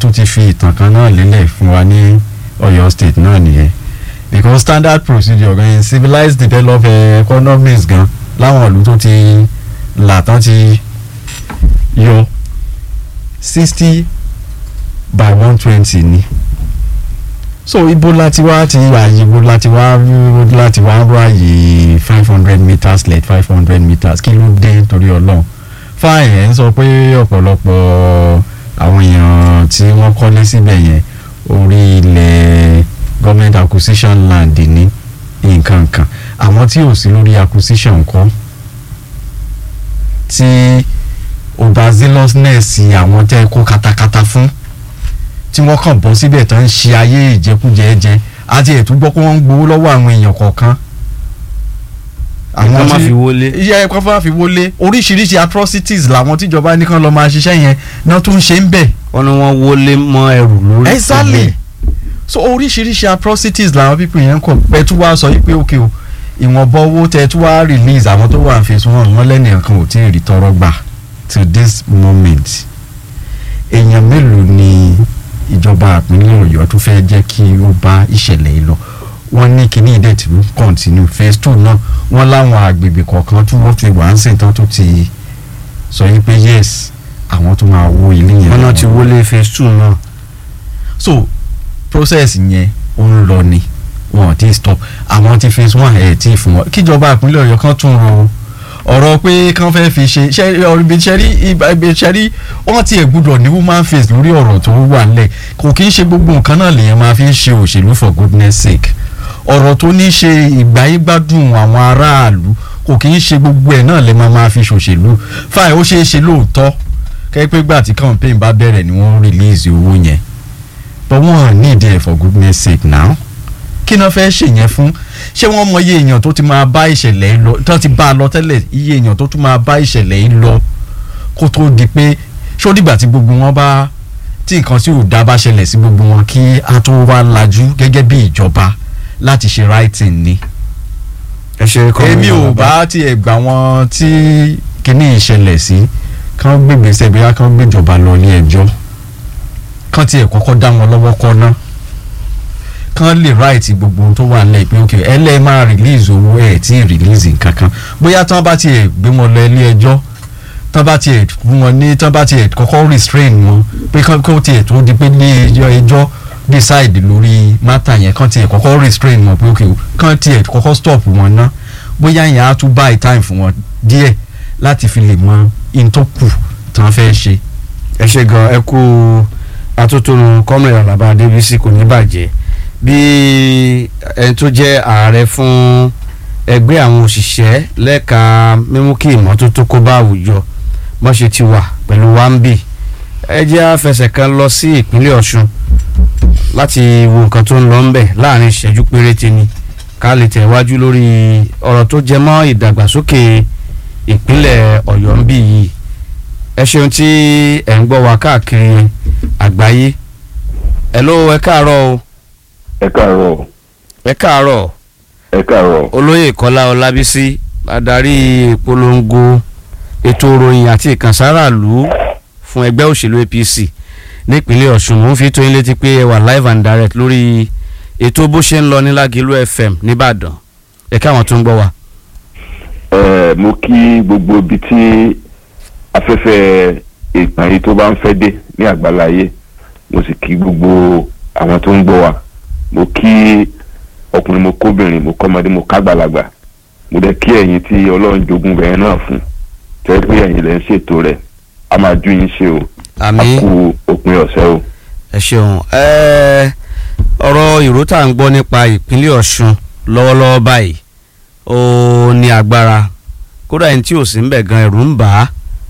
tún ti fi ìtàn kan náà lélẹ̀ fún wa ní Ọ̀yọ́ state náà nìyẹn because standard procedure gan in civilized developed eh, economies gan láwọn ìlú tó ti là tán ti yọ sixty by one twenty ni so ibo láti wá ti ààyè ibo láti wá láti wá ráàyè five hundred meters led five hundred meters kí ló dé torí ọlọ́run fáìn ẹ̀ ń sọ pé ọ̀pọ̀lọpọ̀ àwọn èèyàn tí wọ́n kọ́lé síbẹ̀ yẹn orí ilẹ̀ government acquisition land ní nǹkan kan àwọn tí ò sí lórí acquisition kọ́ tí overzealousness àwọn tẹ́ kó katakata fún tí wọ́n kàn bọ́ síbẹ̀ tán ń ṣe ayé ìjẹkújẹ jẹ àti ètò gbọ́ pé wọ́n ń gbowó lọ́wọ́ àwọn èèyàn kọ̀ọ̀kan. Nǹkan má fi wọlé. iye ẹ̀kọ́ fún àfi wọlé oríṣiríṣi atrocities làwọn tíjọba nìkan lọ́ọ́ máa ṣiṣẹ́ yẹn náà tún ṣe ń bẹ̀. wọ́n ní wọ́n wọlé mọ́ ẹrù lórí. exactly so oríṣiríṣi atrocities làwọn people yẹn ń kọ pé tí wàá sọ yìí pé òkè o ìwọ̀nba owó tẹ tí wàá release àwọn tó wà ń fi sún wọn lẹ́nìkan ò tí ì rí tọrọ gbà to this moment èèyàn mélòó ni ìjọba ìpínlẹ̀ ọ̀yọ́ tó fẹ́ jẹ́ kí ó bá ìṣẹ̀lẹ̀ yìí lọ wọ́n ní kíní ìdẹ̀ tí ó continue phase two náà wọ́n láwọn àgbègbè kọ̀ọ̀kan tí wọ́n fi wà ń sìn tán tó ti sọ yìí pé yes àwọn tó máa wó ilé yẹn. wọ́n náà ti wọlé phase two náà. so process yẹn ó ń lọ ni wọn ò tí ì stop àwọn tí phase one ẹ̀ tí ì fún wọn kíjọba ìpínlẹ̀ ọ̀yọ́ kan tún ro ọ̀rọ̀ pé kán fẹ́ fi ṣe ibi ṣẹ́rí ibi ṣẹ́rí wọ́n ti ẹ̀ gbúdọ̀ ní woman face lórí ọ̀rọ̀ tó wà nílẹ̀ kò kí ń ṣe gbogbo nǹkan náà lèèyàn máa fi ń ṣe òṣèlú for goodness sake ọ̀rọ̀ tó ní ṣe ìgbáyégbádùn àwọn aráàlú kò kí ń ṣe gbogbo ẹ̀ náà lè máa máa fi ṣòṣèlú fáì ó ṣeé ṣe lóòótọ́ kẹ́pẹ́ gbà tí campaign bá bẹ̀rẹ̀ ni wọ́n release owó yẹn but wọ́n need it for goodness sake now kí náà fẹ́ ṣèyẹn fún ṣé wọ́n mọ iye èèyàn tó ti máa bá ìṣẹ̀lẹ̀ yìí lọ tó ti bá a lọ tẹ́lẹ̀ iye èèyàn tó tún máa bá ìṣẹ̀lẹ̀ yìí lọ kó tó di pé ṣó dìgbà tí gbogbo wọn bá tí nǹkan tí ò dá bá ṣẹlẹ̀ sí gbogbo wọn kí a tó wá lajú gẹ́gẹ́ bí ìjọba láti ṣe writing ni. ẹ ṣe kọ́ èmi ò bá tiẹ̀ gbà wọn tí kíní ìṣẹ̀lẹ̀ sí kán gbègbèsẹ̀ bí wọ́n kán gbèjọba lọ ní ẹjọ́ kán tiẹ̀ kọ́kọ́ dá wọn lọ́wọ́ kọ́ náà kán lè ráìtì gbogbo ohun tó wà nílẹ̀ pé ok ẹ lẹ́ẹ̀ máa release owó ẹ̀ tí ì release nǹkan kan bóyá tán bá tiẹ̀ gbé wọn lọ ilé ẹjọ́ tán bá tiẹ̀ fún wọn ní tán bá tiẹ̀ kọ́kọ́ restrain wọn pé kán kó tiẹ̀ tó di pé ní ẹjọ́ ẹjọ́ decide lórí matter yẹn kán tiẹ̀ kọ́kọ́ restrain wọn pé ok kán tiẹ̀ kọ́kọ́ stop wọn ná bóyá yẹn á tún buy time fún wọn díẹ̀ láti fi lè mọ in tó kù tán fẹ́ ṣe. ẹ ṣe gan ẹ kú atótónu kọ́mìnrin Àlàbá Adébísí kò ní bàjẹ́ bí ẹni tó jẹ́ ààrẹ fún ẹgbẹ́ àwọn òṣìṣẹ́ lẹ́ka mímú kí ìmọ́tótó kó bá àwùjọ bọ́n ṣe ti wà pẹ̀lú wambi ẹ jẹ́ àfẹsẹ̀ kan lọ sí ìpínlẹ̀ Ọ̀ṣun láti wo nǹkan tó ń lọ ńbẹ̀ láàrin ìṣẹ́jú péréte ni ká lè tẹ̀wájú lórí ọ̀rọ̀ tó jẹ mọ́ ìdàgbàsókè ìpínlẹ̀ Ọ̀yọ́ ń bì yìí ẹ ṣeun tí ẹ̀ ń gbọ́ wa káàkiri àgbáyé ẹ ló ẹ káàárọ̀ o ẹ káàárọ̀ ẹ káàárọ̀ ẹ káàárọ̀ olóyè kọ́lá ọlábísí adarí ìpolongo ètò ìròyìn àti ìkànsáraàlú fún ẹgbẹ́ òṣèlú apc nípínlẹ̀ ọ̀ṣun mò ń fi tó yín létí pé ẹ wà live and direct lórí ètò bó ṣe ń lọ ní lágìlú fm nìbàdàn ẹ káwọn tó ń gbọ́ wa. ẹ mo kí gbogbo ibi tí afẹ́fẹ́ ìpàdé tó bá ń fẹ́ dé ní àgbáláyé mo sì kí gbogbo àwọn tó ń gbọ́ wa mo kí ọkùnrin mo kóbìnrin mo kọ́mọdé mo kágbàlagbà mo dẹ̀ kí ẹ̀yin tí ọlọ́run jogún bẹ̀rẹ̀ náà fún tẹ́ pé ẹ̀yin lẹ́ ń ṣètò rẹ̀ a máa ju yín ṣe o a àmín kú òpin ọ̀sẹ̀ o. ẹ ṣeun ẹ ọ̀rọ̀ ìró tá à ń gbọ́ nípa ìpínlẹ̀ ọ̀ṣun lọ́wọ́lọ́wọ́ báyìí ó ní agbára kódà ẹni tí ò sí ń bẹ̀ gan ẹ̀rù ń bà á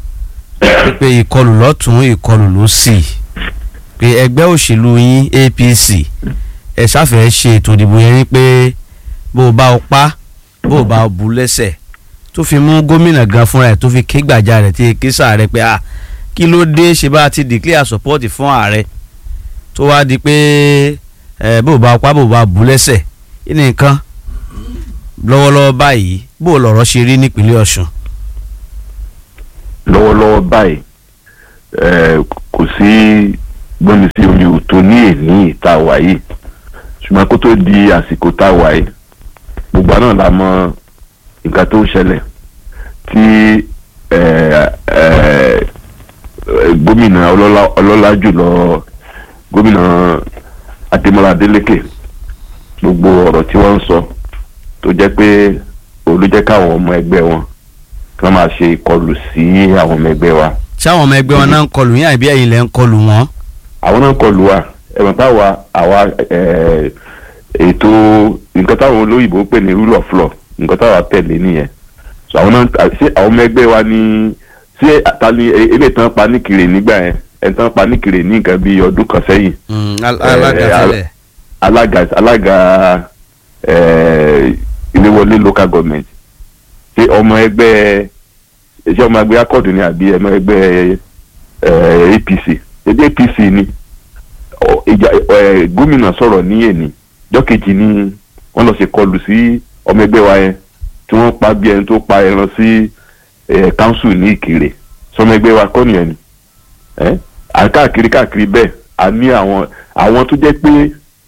pé ìkọlù lọ́tún ìkọlù lósì pé ẹgbẹ́ òṣèlú yín apc ẹ ṣàfẹ́ ṣe ètò ìdìbò yẹn ní pé bó o bá o pa bó o bá o bu lẹ́sẹ̀ tó fi mú gómìnà gan fúnra ẹ̀ tó fi ké gbàjà rẹ̀ tí ké sàárẹ̀ pé ah kí ló dé ṣe bá a ti declare support fún ààrẹ tó wá di pé ẹ bó o bá o pa bó o bá o bu lẹ́sẹ̀ kí ni nǹkan lọ́wọ́lọ́wọ́ báyìí bó o lọ̀rọ̀ ṣe rí nípínlẹ̀ ọ̀ṣun. lọ́wọ́lọ́wọ́ báyìí ẹ kò sí gbọ́nmi sí omi ò tó ní èní ìta wà yìí ṣùgbọ́n kó tó di àsìkò tá a wà yìí gbogbo náà la mọ nǹkan tó ń ṣẹlẹ̀ tí eh, eh, gómìnà ọlọ́lá ọlọ́lá jùlọ gómìnà adémọlá adélékè gbogbo ọ̀rọ̀ tí wọ́n ń sọ tó jẹ́ pé olùjẹ́ káwọn ọmọ ẹgbẹ́ wọn kí wọ́n máa ṣe ìkọlù sí àwọn ọmọ ẹgbẹ́ wa ṣé àwọn ọmọ ẹgbẹ́ wọn náà ń kọlù yín àbí ẹ̀yin lẹ́ ń kọlù wọn. àwọn náà kọlù wa ẹ̀wọ̀n táwa àwa eh, ètò nǹkan táwọn olóyìnbó ń pè ní rule of law nǹkan táwa tẹ̀lé nìyẹn so àwọn náà ṣé àwọn ọmọ ẹgbẹ́ wa ní ṣé àtàlí ilé tán pa níkiri nígbà yẹn ẹni tán pa níkiri ní nǹkan bíi ọdún kan sẹ́yìn Mm, al- alága Eh, al- tẹ́lẹ̀. alága alága eh, iléwọlé local government ṣé ọmọ ẹgbẹ́ ṣé ọmọ ẹgbẹ́ akọ́dù ni àbí ọmọ ẹgbẹ́ eh, apc ẹgbẹ́ apc ni Ọ- ìjà eh, gómìnà sọ̀rọ̀ ní èní jọ́kejì ni wọ́n lọ ṣe kọlù sí ọmọ ẹgbẹ́ wa yẹn tí wọ́n pa bí ẹni tó pa ẹran sí eh, council ní ìkirè sọmọ ẹgbẹ́ wa kọ́ nìyẹn ni ẹ́ à káàkiri káàkiri bẹ́ẹ̀ a ní àwọn àwọn tó jẹ́ pé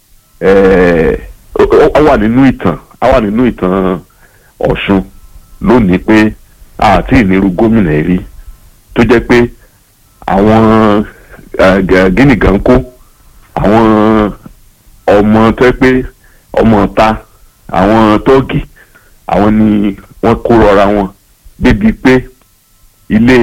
ẹ̀, ó ó wà nínú ìtàn á wà nínú ìtàn Ọ̀ṣun lónìí pé àti ìnirú gómìnà yìí rí tó jẹ́ pé àwọn gínígàn kó àwọn ọmọ tó jẹ́ pé ọmọ ọ̀ta àwọn tọ́ọ̀gì àwọn ni wọ́n kó rọra wọn débi pé ilé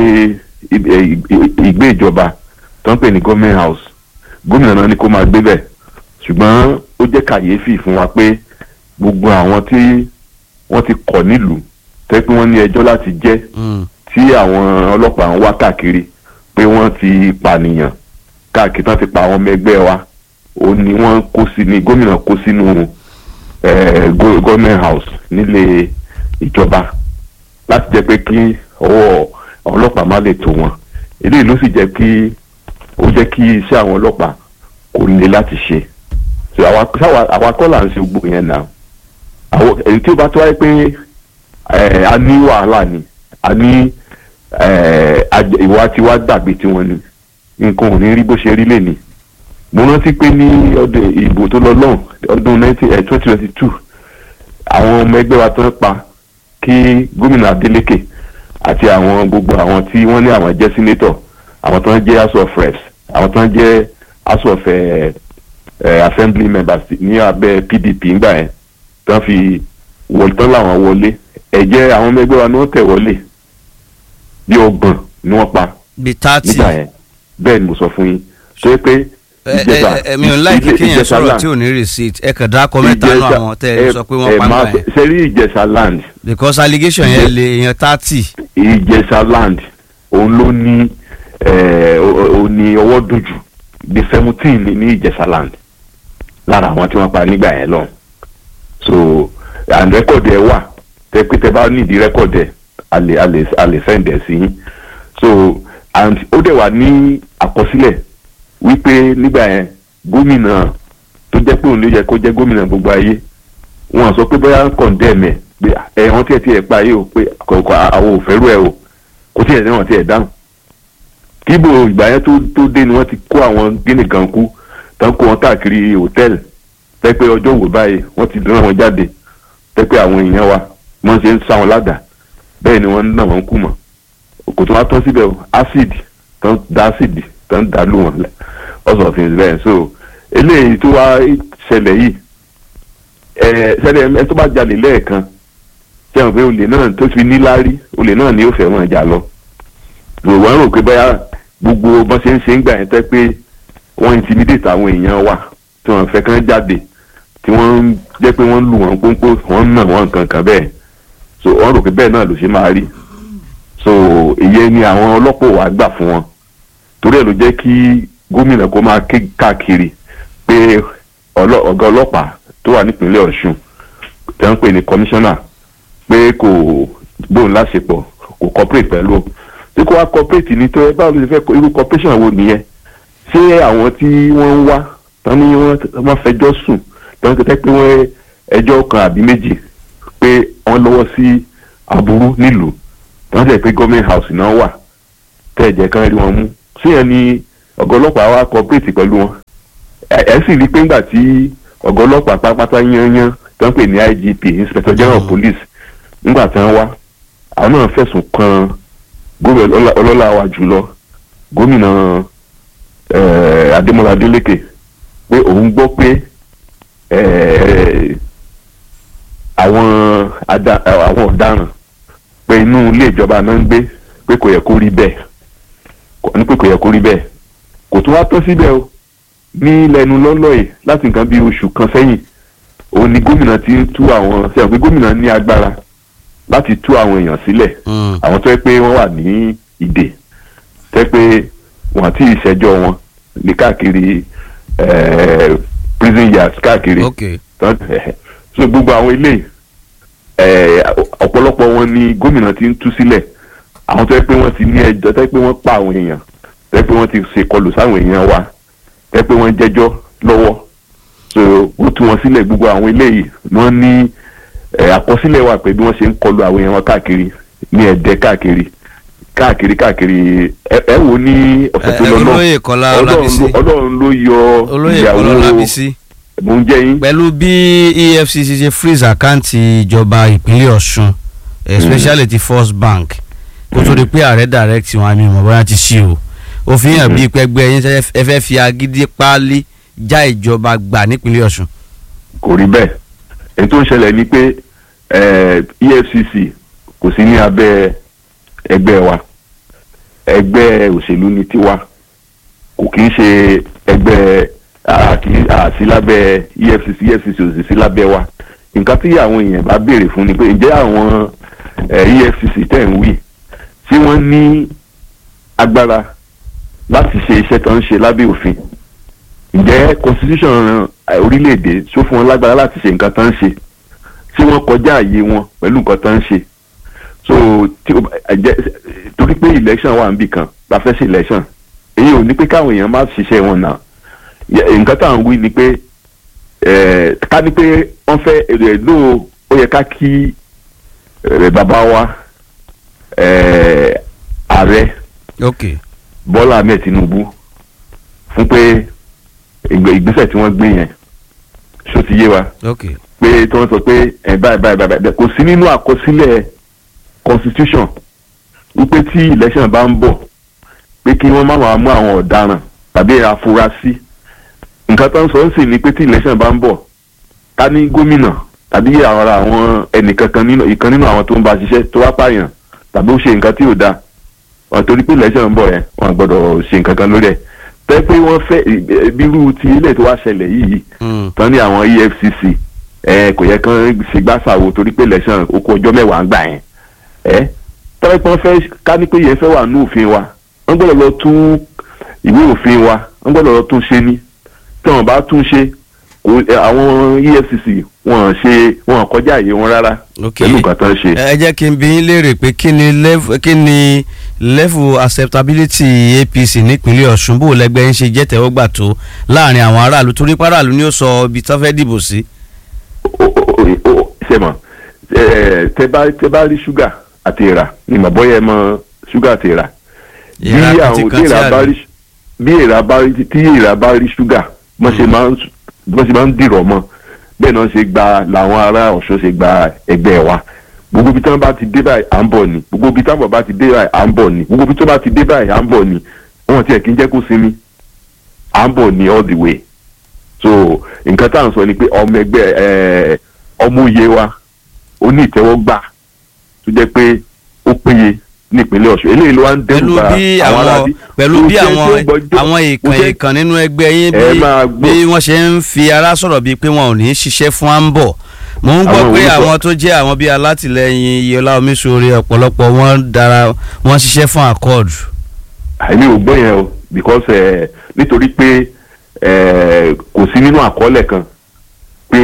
ì- ì- ìgbé ìjọba tó ń pè ní government house gómìnà náà ni kó máa gbé bẹ̀ ṣùgbọ́n ó jẹ́ kàyéfì fún wa pé gbogbo àwọn tí wọ́n ti kọ̀ nílùú tẹ́ pé wọ́n ní ẹjọ́ láti jẹ́ Mm. tí àwọn ọlọ́pàá ń wá káàkiri pé wọ́n ti pànìyàn káàkiri tán ti pa àwọn ọmọ ẹgbẹ́ wa ó ní wọ́n kó sí ní gómìnà kó sínú eh, go- government house nílé ìjọba láti jẹ́ pé kí ọwọ́ àwọn ọlọ́pàá má lè tó wọn eléyìí ló sì jẹ́ kí ó jẹ́ kí iṣẹ́ àwọn ọlọ́pàá kò le láti ṣe so àwa sáwa- àwa kọ́ là ń ṣe gbogbo yẹn náà àwọn èyí tí ó bá tó wáyé pé eh, a ní wàhálà ni a ní eh, aj- ìwà tí wàá gbàgbé tiwọn ni nǹkan ò ní rí bó ṣe rí lẹ́ni mo rántí pé ní ọdún ìbò tó lọ lọ́hùn ọdún twenty twenty two àwọn ọmọ ẹgbẹ́ wa tó ń pa kí gómìnà Adeleke àti àwọn gbogbo àwọn tí wọ́n ní àwọn jẹ́ sínétọ̀ àwọn tó ń jẹ́ house of reps àwọn tó ń jẹ́ house of eh, eh, assembly members ní abẹ́ PDP ńgbà yẹn tó ń fi wọlé tán làwọn wọlé ẹ̀jẹ̀ àwọn ọmọ ẹgbẹ́ wa ni wọ́n tẹ̀ wọlé bí ọgbọ̀n ni wọ́n pa bíi thirty. nígbà yẹn bẹ́ẹ̀ ni mo sọ fún yín ṣé pé ẹ ẹ ẹ mi ò láìkí ilé- kéèyàn Ìjẹ̀ṣà sọ̀rọ̀ land- tí ò ní receipt ẹ kàn dákọ mẹ́ta nù Ìjẹ̀ṣà- àwọn tẹ́ ẹ sọ pé wọ́n ẹ pa máa nígbà yẹn ṣe rí Ìjẹ̀ṣà land because allegation yẹn lè èèyàn thirty. Ìjẹ̀ṣà land òun ló ní eh, ó ó ní ọwọ́ dojú bí seventeen ní ní Ìjẹ̀ṣà land lára àwọn tí wọ́n pa nígbà yẹn lọ so and record ẹ wà tẹ pé tẹ bá nídìí record ẹ a lè a lè a lè send ẹ sí yín so and ó dẹ̀ wà ní àkọsílẹ̀ wípé nígbà yẹn gómìnà tó jẹ́ pé òun ló yẹ kó jẹ́ gómìnà gbogbo ayé wọn sọ pé bóyá condemn ẹ pé ẹ wọn tiẹ̀ tiẹ̀ pa yìí o pé kọ̀ọ̀kan àwọn ò fẹ́rù ẹ o kò tiẹ̀ ní wọn tiẹ̀ dáhùn kíbo ìgbà yẹn tó tó dé ni wọ́n ti kó àwọn gíní kan kú tán kó wọn káàkiri hòtẹ́ẹ̀lì tẹ́ pé ọjọ́ wò báyìí wọ́n ti rán wọn jáde tẹ́ pé àwọn èèyàn wa wọ́n ṣe ń sá wọn ládàá bẹ́ẹ̀ ni wọ́n ń nà wọ́n kú mọ́ kò tó wá tán síbẹ̀ o acid tán da acid tán da lù wọ́n lẹ̀ ọ̀sọ̀ fi bẹ́ẹ̀ so eléyìí tó wá ṣẹlẹ̀ yìí ẹ̀ ṣẹlẹ̀ ẹ tó bá jalè lẹ́ẹ̀kan ṣe hàn pé olè náà tó fi níláárí olè náà ni ó fẹ́ wọn jà lọ lò wọ́n rò pé báyà gbogbo bọ́n ṣe ń ṣe ń gbà yẹn tẹ́ pé wọ́n intimidate àwọn èèyàn wa tí wọ́n fẹ́ kán jáde tí wọ́n ń jẹ́ pé wọ́n ń lù wọ́n pónpó wọ́n ń nà wọ́n nǹkan kan bẹ́ẹ̀ so wọ́n rò pé bẹ́ẹ̀ náà ló ṣe máa rí so ìyẹn ni àwọn ọlọ́pàá wa gbà fún wọn torí ẹ̀ ló jẹ́ kí gómìnà kó máa ké káàkiri pé ọlọ́- ọ̀gá ọlọ́pàá tó wà nípìnlẹ̀ Ọ̀ṣun tẹ́ ń pè ní kọmíṣánná pé kò gbóhùn láṣepọ̀ kò cooperate pẹ̀lú o. tí kò wá cooperate ní tó ẹ báwo ló ṣe fẹ́ irú cooperation wo nìyẹn ṣé àwọn tí wọ́n ń wá tán ní wọ́n wọ́n fẹjọ́ sùn tán tẹ́ pé wọ́n ẹjọ́ kan àbí méjì pé wọ́n lọ́wọ́ sí aburú nílùú tán tẹ́ pé government house náà wà tẹ́ ẹ̀jẹ̀ kan rí wọn mú ṣé yẹn ni ọ̀gá ọlọ́pàá wa cooperate pẹ̀lú wọn ẹ ẹ sì rí i pé ńgbà tí ọ̀gá ọlọ́pàá pátápátá yányán tó ń pè ní IGP inspector general of Mm. police ńgbà tí wọ́n wá àwọn náà fẹ̀sùn kan gómìnà ọlọ́lá- ọlọ́lá wa jùlọ gómìnà eh, Adémọ́lá Adélékè pé òun gbọ́ pé eh, àwọn ada- àwọn ọ̀daràn pé inú ilé ìjọba náà ń gbé pé kò yẹ kó rí bẹ́ẹ̀ kò- ní pé kò yẹ kó rí bẹ́ẹ̀ kò tún wá tán síbẹ̀ o ní lẹ́nu lọ́lọ́ yìí láti nǹkan bí oṣù kan sẹ́yìn òun ni gómìnà ti ń tú àwọn ṣe àpé gómìnà ní agbára láti tú àwọn èèyàn sílẹ̀ Mm. àwọn tó yẹ pé wọ́n wà ní ìdè tó yẹ pé wọ́n àti ìṣẹ́jọ́ wọn ní káàkiri eh, prison yards káàkiri ok tán so gbogbo àwọn ilé ẹ ọ̀pọ̀lọpọ̀ wọn ni gómìnà ti ń tú sílẹ̀ àwọn tó yẹ pé wọ́n ti ní ẹjọ́ tó yẹ pé wọ́n pa àwọn èèyàn tó yẹ pé wọ́n ti ṣèkọlù sáwọn èèyàn wa tó yẹ pé wọ́n jẹ́jọ́ lọ́wọ́ so ó tú wọn sílẹ̀ gbogbo àwọn ilé yìí wọ́n ní ẹ, àkọsílẹ̀ wà pé bí wọ́n ṣe ń kọlù àwọn èèyàn wọn káàkiri ní ẹ̀dẹ́ káàkiri káàkiri káàkiri ẹ ẹ wò ní ọ̀sẹ̀ tó Ẹ, lọ náà olóyè Kọ́lá Ọlọ́run Ọlábísí ló- Ọlọ́run ló yọ olóyè Kọ́lá Ọlábísí mò ń jẹ́ yín. pẹ̀lú bí EFCC ṣe freeze àkáǹtì ìjọba ìpínlẹ̀ Ọ̀ṣun especially ti First Bank kó tó di pé ààrẹ direct wọn àmì ìmọ̀ bóyá ti ṣí o ó fi hàn bíi pẹ́gbẹ́ yín ṣe ẹ fẹ́ fi agídí páálí já ìjọba gbà nípínlẹ̀ Ọ̀ṣun. kò rí bẹ́ẹ̀ èyí tó ń ṣẹlẹ̀ ni pé eh, EFCC kò sí ní abẹ́ ẹgbẹ́ wa ẹgbẹ́ òṣèlú ni tiwa kò kì í ṣe ẹgbẹ́ àkì- àsí lábẹ́ EFCC EFCC ò sì sí lábẹ́ wa nǹkan tí àwọn èèyàn bá béèrè fún ni pé ǹjẹ́ àwọn eh, EFCC tẹ̀ ń wí tí wọ́n ní agbára láti ṣe iṣẹ́ tó ń ṣe lábẹ́ òfin ǹjẹ́ constitution eh, orílẹ̀-èdè ṣó fún wọn lágbára láti ṣe nǹkan tó ń ṣe tí wọ́n kọjá àyè wọn pẹ̀lú nǹkan tó ń ṣe so tí o bá- ẹ jẹ́ torí pé election wà níbì kan la fẹ́ ṣe election èyí ò ní pé káwọn èèyàn má ṣiṣẹ́ wọn náà Yẹ- nǹkan tá à ń wí ni pé eh, ká ní pé wọ́n fẹ́ èrè ló ó yẹ ká kí eh, bàbá wa eh, ààrẹ ok Bọ́lá Ahmed Tinubu fún pé ìgbé- ìgbésẹ̀ tí wọ́n gbé yẹn ṣó ti yé wa ok pé tí wọ́n sọ pé ẹ̀ báyìí báyìí báyìí báyìí kò sí nínú àkọsílẹ̀ constitution wípé tí election bá ń bọ̀ pé kí wọ́n má máa mú àwọn ọ̀daràn tàbí afurasí nǹkan tó ń sọ ń sìn ni pé tí election bá ń bọ̀ ká ní gómìnà tàbí ara àwọn ẹnìkankan nínú ìkan nínú àwọn tó ń bá ṣiṣẹ́ tó wá pààyàn tàbí ó ṣe nǹkan tí ò dáa wọn torí pé election ń bọ̀ yẹn wọn gbọ́dọ̀ ṣe nǹkan kan lórí ẹ̀ tẹ́ pé wọ́n fẹ́ bírú ti ilé tó wá ṣẹlẹ̀ yìí Mm. tán ní àwọn EFCC ẹ kò yẹ kán ṣe gbàsàwò torí pé election ó kó ọjọ́ mẹ́wàá ń gbà yẹn ẹ tọ́wọ́ pé wọ́n fẹ́ ká ní pé yẹn fẹ́ wà ní òfin wa wọ́n gbọ́dọ̀ lọ tún ìwé òfin wa wọ́n gbọ́dọ̀ lọ tún ṣe ní tí wọ́n bá tún ṣe kò ẹ, àwọn EFCC wọ́n ṣe wọ́n kọjá àyè wọn rárá ok pẹ̀lú nǹkan tán ṣe. ẹ jẹ́ kí n bi yín léèrè pé kí ni level kí ni level acceptability APC nípínlẹ̀ Ọ̀ṣun bó lẹ́gbẹ́ ń ṣe jẹ́ tẹ́wọ́gbà tó láàrin àwọn aráàlú torí páràlú ni ó sọ ibi tó fẹ́ dìbò sí. ó- ó- ó- ó- ṣe mọ̀ ẹ, tẹ bá tẹ bá rí ṣúgà àti ìrà ni mà bọ́yẹ mọ ṣúgà àti ìrà bí Ìrà àwọn kàntìkàntì tí ìrà bá àlè. rí bí ìrà bá rí tí ìrà bá rí ṣúgà bọ́n ṣe máa ń bọ́n ṣe máa ń dìrọ̀ mọ́ bẹ́ẹ̀ náà ṣe gba làwọn ará Ọ̀ṣun ṣe gba ẹgbẹ́ wa gbogbo ibi tí wọ́n bá ti dé báyìí à ń bọ̀ ni gbogbo ibi tí wọ́n bá ti dé báyìí à ń bọ̀ ni gbogbo ibi tí wọ́n bá ti dé báyìí à ń bọ̀ ni wọ́n tiẹ̀ kí ń jẹ́ kó sinmi à ń bọ̀ ni all the way so nǹkan tá à ń sọ ni pé ọmọ ẹgbẹ́ ẹ ọmọ òye wa ó ní ìtẹ́wọ́gbà tó jẹ́ pé ó péye ní ìpínlẹ̀ Ọ̀ṣun eléyìí ló wá ń pẹ̀lú dẹ́rù bà bí àwọn àwọn aráàlú pẹ̀lú Kò bí sẹ́ni àwọn tó gbọ́jọ́- àwọn kò ìkàn sẹ́ni- ìkàn nínú ẹgbẹ́ yín Ẹ bí máa gbọ́. bí wọ́n ṣe ń fi ara sọ̀rọ̀ bíi pé wọn ò ní í ṣiṣẹ́ fún àǹbọ̀ mo ń gbọ́ Àwọn pé orúkọ- àwọn tó jẹ́ àwọn bíi alátìlẹyìn Iyọlá Omiṣore ọ̀pọ̀lọpọ̀ wọn dára wọn ṣiṣẹ́ fún accord. àìní ò gbọ́ yẹn o because eh, nítorí pé eh, kò sí nínú àkọọ́lẹ̀ kan pé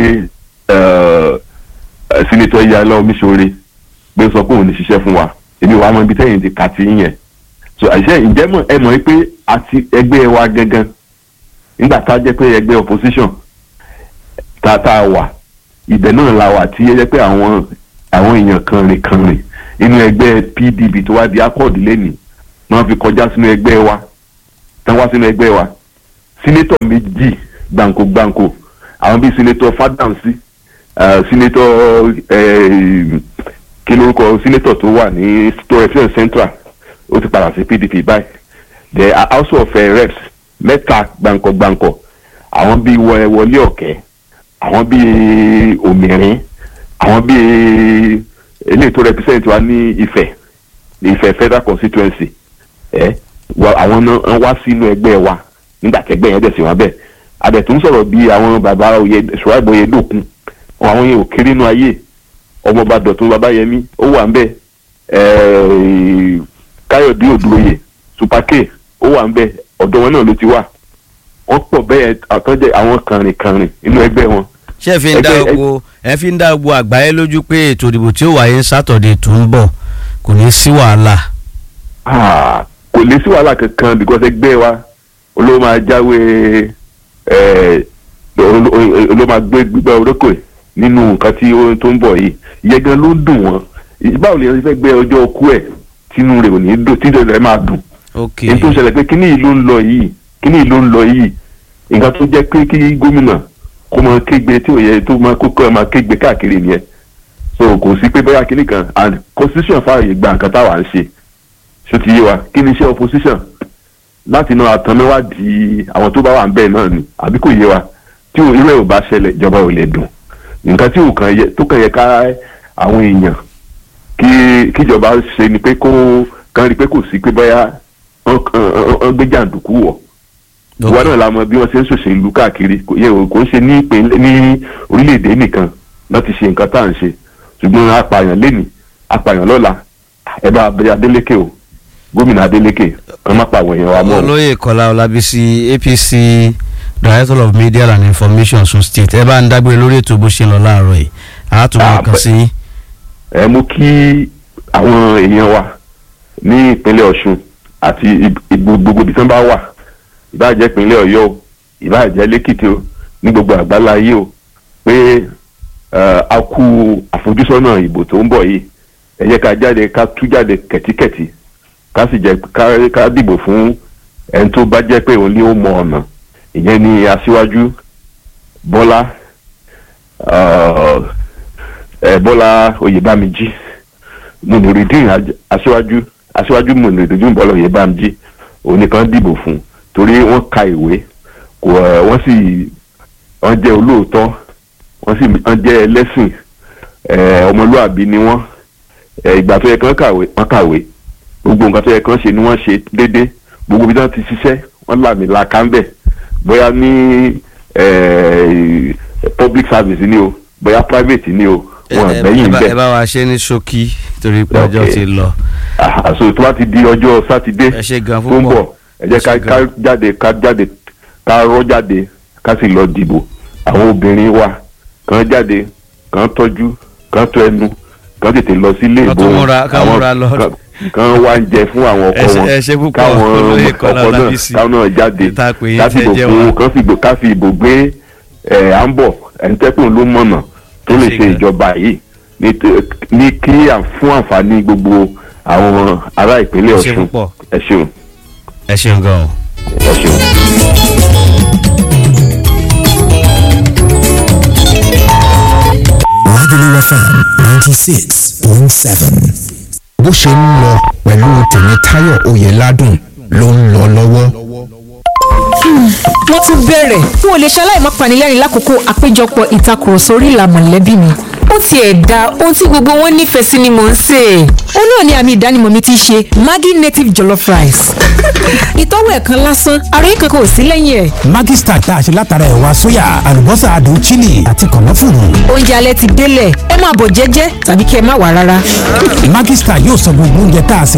eh, eh, senator Iyọlá Omiṣore pé ó sọ pé òun ní ṣiṣẹ́ fún wa èmi wàá mọ ibi tẹ́yìn ti kà sí yẹn so àṣẹ ǹjẹ́ mọ̀ ẹ mọ̀ pé àti ẹgbẹ́ wa gangan nígbà tá a jẹ́ pé ẹgbẹ́ opposition tá tá a wà ibẹ̀ náà la wà tí ẹ jẹ́ pé àwọn àwọn èèyàn kan rìn kan rìn inú ẹgbẹ́ PDP tó wá di accord lẹ́nìí wọ́n fi kọjá sínú ẹgbẹ́ wa tán wá sínú ẹgbẹ́ wa sínétọ̀ méjì gbàǹkó gbàǹkó àwọn bíi sínétọ̀ Fádáǹsì uh, sínétọ̀ eh, kí lórúkọ sínétọ̀ tó wà ní tó represent central ó ti padà sí PDP báyìí the house of uh, reps mẹ́ta gbàǹkọ̀ gbàǹkọ̀ àwọn bíi Wọ- Wọlé Ọ̀kẹ́ àwọn bíi Òmìrín àwọn bíi eléyìí tó represent wa ní Ifẹ̀ Ifẹ̀ federal constituency ẹ wa àwọn náà wá sínú ẹgbẹ́ wa nígbà tẹ́gbẹ́ yẹn dẹ̀ sí wọn bẹ́ẹ̀ adẹ̀tún sọ̀rọ̀ bíi àwọn bàbá oyè ṣùgbọ́n oyè dòkun àwọn yẹn ò kéré nínú ayé ọmọọba dọ̀tún babayẹmí ó wà ń bẹ̀ ẹ̀ẹ́ káyọ̀dé òdúróyè supake ó wà ń bẹ̀ ọ̀dọ̀ wọn náà ló ti wà wọ́n pọ̀ bẹ́ẹ̀ àtọ́jẹ́ àwọn kànrìnkànrìn nínú ẹgbẹ́ wọn ṣé ẹ fi ń dá Ẹgbẹ́- gbogbo ẹ fi ń dá gbogbo àgbáyé lójú pé ètò ìdìbò tí ó wáyé ní sátọ̀dẹ̀ tó ń bọ̀ kò ní sí wàhálà. Ah, kò lè sí wàhálà kankan because ẹgbẹ́ wa olówó máa jáwé ẹ̀ oló- oló- olówó máa gbé gbígbá orókè nínú nǹkan tí ó tó ń bọ̀ yìí ìyẹn gan ló ń dùn wọ́n báwo lè yẹn fẹ́ gbé ọjọ́ ọkú ẹ̀ tínú rẹ̀ ò ní dùn tínú rẹ̀ máa dùn ok èyí tó ń ṣẹlẹ̀ pé kíní yìí ló ń lọ yìí kíní yìí ló ń lọ yìí nǹkan tó jẹ́ pé kí gómìnà kó máa kégbe tí ò yẹ tó máa kókó ẹ̀ máa kégbe káàkiri nìyẹn so kò sí pé bóyá kíní kan and constitution fààyè gba nǹkan táwa ń ṣe ṣó ti yé wa kí ni iṣẹ́ opposition láti náà àtànmẹ́wádìí àwọn tó bá wà ń bẹ́ẹ̀ náà ni àbí kò yé wa tí ò- irú ẹ̀ ò bá ṣẹlẹ̀ ìjọba ò lè dùn nǹkan tí ò kàn yẹ tó kàn yẹ ká àwọn èèyàn kí kíjọba ṣe ni pé kó kàn rí pé kò sí pé bóyá wọ́n wọ́n gbé jàǹdùkú wọ̀ Ok. ìwà náà la mọ bí wọ́n ṣe ń ṣòṣèlú káàkiri kò yẹ kò ń ṣe ní ìpínlẹ̀ ní orílẹ̀-èdè nìkan láti ṣe nǹkan tá à ń ṣe ṣùgbọ́n apààyàn lẹ́nìí apààyàn lọ́la ẹ bá abẹ́rẹ́ Adélékè o gómìnà Adélékè kan má pa àwọn èèyàn wa mọ́ o. olóyè kọlá ọlábísí apc director of media and information sun state ẹ bá ń dágbére lórí ètò bó ṣe ń lọ láàárọ̀ yìí àátúmọ̀ Ah, kan bẹ- sí yín. ẹ mú kí àwọn èèyàn wa ní ìpínlẹ̀ Ọ̀ṣun àti ib- ibo- gbogbo ibi tí wọ́n bá wà ìbáàjẹ́ ìpínlẹ̀ Ọ̀yọ́ o ìbáàjẹ́ lẹ́kìtì o ní gbogbo àgbálá ayé o pé eh, a kú àfojúsọ́nà ìbò tó ń bọ̀ yìí ẹ jẹ́ ká jáde ká tú jáde kẹ̀tíkẹ̀tí ká sì jẹ́ ká- ká dìbò fún ẹni tó bá jẹ́ pé òun ni ó mọ ọ̀nà ìyẹn ni aṣíwájú Bọ́lá eh, ẹ bọ́lá oyèbámijí mùnìrìdín Aj- aṣíwájú aṣíwájú mùnìrìdín bọ́lá oyèbámijí onìkan dìbò fún torí wọ́n ka ìwé kò ẹ, wọ́n sì wọ́n jẹ́ olóòótọ́ wọ́n sì wọ́n jẹ́ ẹlẹ́sìn ẹ, ọmọlúàbí ni wọ́n ẹ, ìgbà tó yẹ kán kàwé wọ́n kàwé gbogbo nǹkan tó yẹ kán ṣe ni wọ́n ṣe déédé gbogbo ibi tí wọ́n ti ṣiṣẹ́ wọ́n làmì làkà ń bẹ̀ bóyá ní ẹ, public service ni o bóyá private ni o wọn ẹ àgbẹ̀yìn ẹ bá- ẹ bẹ́ẹ̀ bá wa ṣe ní ṣókí torí pé ọjọ́ Ok. ti lọ. àṣọ tó bá ti di ọjọ́ sátidé ẹ ṣe gan tó ń púpọ̀ bọ̀ ẹ jẹ́ ká Ẹ ṣé ká gan. jáde ká jáde ká rọ́ jáde ká sì lọ dìbò àwọn obìnrin wa kàn jáde kàn tọ́jú kàn tọ́ ẹnu kàn tètè lọ sílé Kán ìbò tún múra- kán àwọn- múra lọ. kàn- kàn wá ń jẹ fún àwọn ọkọ Ẹ ṣé- wọn ẹ ṣé púpọ̀, káwọn olóyè Kọ́lá ọkọ náà Ọlábísí. káwọn náà jáde Ìta pè yín ká tẹ́ fìbò jẹ́ fún wa. kàn fìbò ká fi ìbò gbé ẹ̀ à ń bọ̀ ẹ̀ńtẹ́kùn ló mọ̀nà tó Ẹ lè ṣé ṣe gan. ìjọba yìí ní t- ní kí à- fún àǹfààní gbogbo àwọn ará ìpínlẹ̀ Ẹ ṣé Ọ̀ṣun púpọ̀. ẹ ṣeun ẹ ṣeun gan o. ẹ ṣeun. Lagelu FM ninety six point seven. bó ṣe ń lọ pẹ̀lú tèmítáyọ̀ oyèládùn ló ń lọ lọ́wọ́. wọ́n tún bẹ̀rẹ̀ n ò lè ṣaláì má panilẹ́rìn lákòókò àpéjọpọ̀ ìtakùrọ̀sọ orí ìlà mọ̀lẹ́bí mi ó tiẹ̀ da ohun tí gbogbo wọn nífẹ̀ẹ́ sí ni mò ń sè é. ó náà ni àmì ìdánimọ̀ mi ti ṣe Maggi native jollof rice. ìtọ́wò ẹ̀ kan lásán àròyé kankan ò sí lẹ́yìn ẹ̀. Maggi Star tá a ṣe látara ẹ̀wà sóyà àlùbọ́sà adùn chili àti kànáfùrù. oúnjẹ alẹ́ ti délẹ̀ ẹ máa bọ̀ jẹ́jẹ́ tàbí kí ẹ má wà rárá. Maggi Star yóò sọ gbogbo oúnjẹ tá a sè